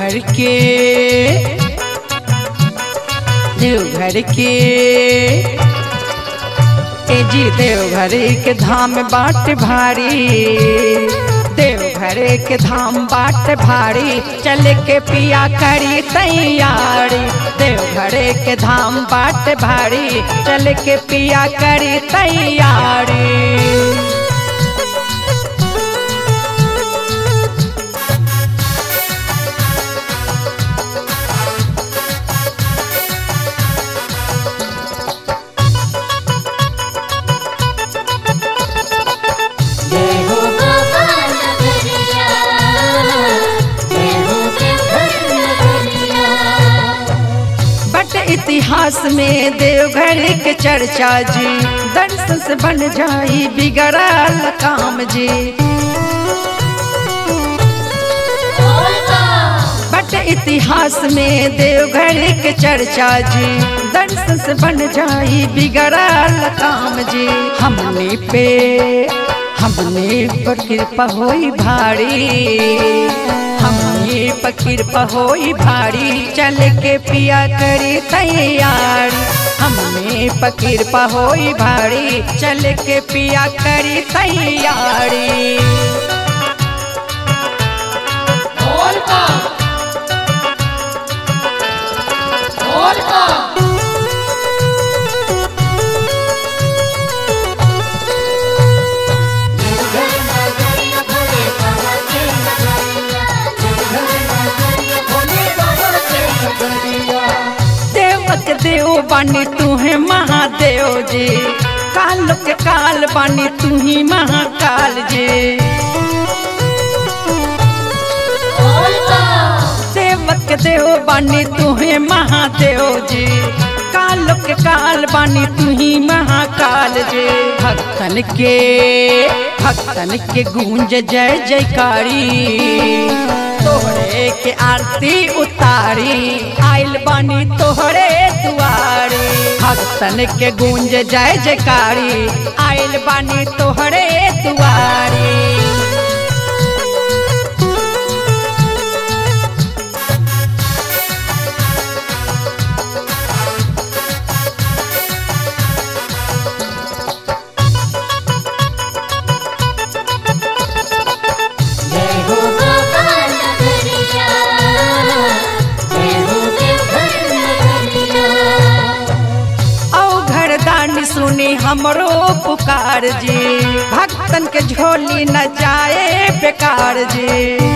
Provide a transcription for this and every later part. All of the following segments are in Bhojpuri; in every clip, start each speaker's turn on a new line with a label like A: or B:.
A: देवघर के देवघर के ए जी देवघर के धाम बाट भारी देवघर के धाम बाट भारी चल के पिया करी तैयारी देवघर के धाम बाट भारी चल के पिया करी तैयारी
B: जय हो बाबा नगरिया जय हो देवघर नगरिया
A: बट इतिहास में देवघर के चर्चा जी दर्शन से बन जाई बिगड़ल काम जी बट इतिहास में देवघर के चर्चा जी दर्शन से बन जाई बिगड़ल काम जी हमने पे हमने पर कृपा होई भारी हमने पर कृपा होई भारी चल के पिया करी तैयारी हमने पर कृपा होई भारी चल के पिया करी तैयारी देवक देव बानी तू है महादेव जी काल के काल बानी तू ही महाकाल जी देवक देव बानी तू है महादेव जी काल के काल बानी तू ही महाकाल जी भक्तन के भक्तन के गूंज जय जयकारी तोहरे के आरती उतारी आइल बानी तोहरे दुआरे भक्तन के गूंज जय जयकारी आइल बानी तोहरे दुआरे
B: जय हो बाबा नगरिया जय हो देवघर नगरिया
A: औ घरदानी सुनी हमरो पुकार जी भक्तन के झोली न जाए बेकार जी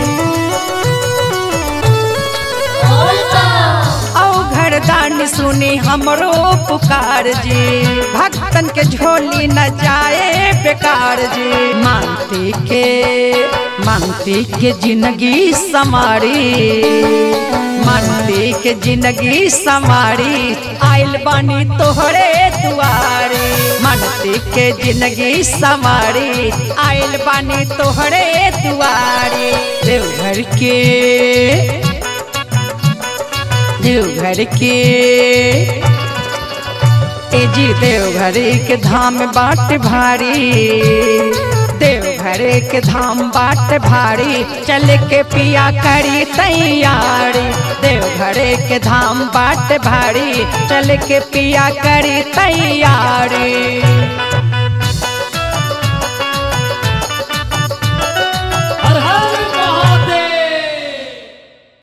A: औ घरदानी सुनी हमरो पुकार जी भक्तन के झोली न जाए बेकार जी मानती के मानती के जिंदगी समारी मानती के जिंदगी समारी आइल बानी तोहरे दुआरे मानती के जिंदगी समारी आइल बानी तोहरे दुआरे देवघर के देवघर के ए जी देवघर के धाम बाट भारी देवघर के धाम बाट भारी चल के पिया करी तैयारी देवघर के धाम बाट भारी चल के पिया करी तैयारी